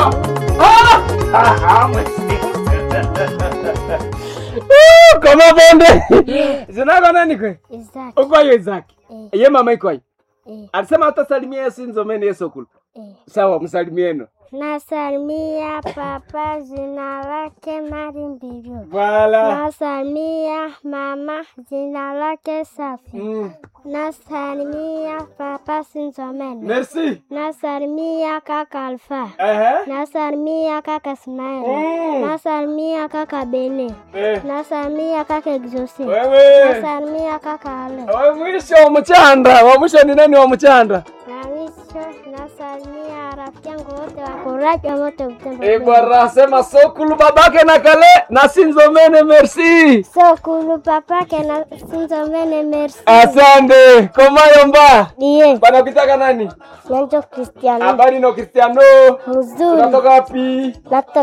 Ah! Ah! Ah, ah, merci. Uh, Koma bonde. Zinako nani kwe? Isaac. Uko hiyo Isaki. Eh, Ye mama iko hiyo. eh, Alisema hatasalimia Yesu nzomeni Yesu kulu. eh. Sawa, msalimieno. Nasalimia papa jina lake Mari Mbiru. Wala. Nasalimia mama jina lake Safi. Mm. Nasalimia papa Sinzomene. Merci. Nasalimia kaka Alfa. Ehe. Nasalimia kaka Ismaili. Mm. Nasalimia kaka Bene. Eh. Nasalimia kaka Exosi. Wewe. Nasalimia kaka Ale. Wa mwisho wa mchanda. Wa mwisho ni nani wa mchanda? Na mwisho nasalimia rafiki yangu wote wa kuraji wa moto Butembo. Eh, bwana sema sokulu babake na kale na sinzomene merci. So kulu papake na Sinzomene merci. Asante. Komayo mba. Die. Bana kitaka nani? Nanjo Cristiano. Habari no Cristiano. Mzuri. Unatoka wapi? Natoka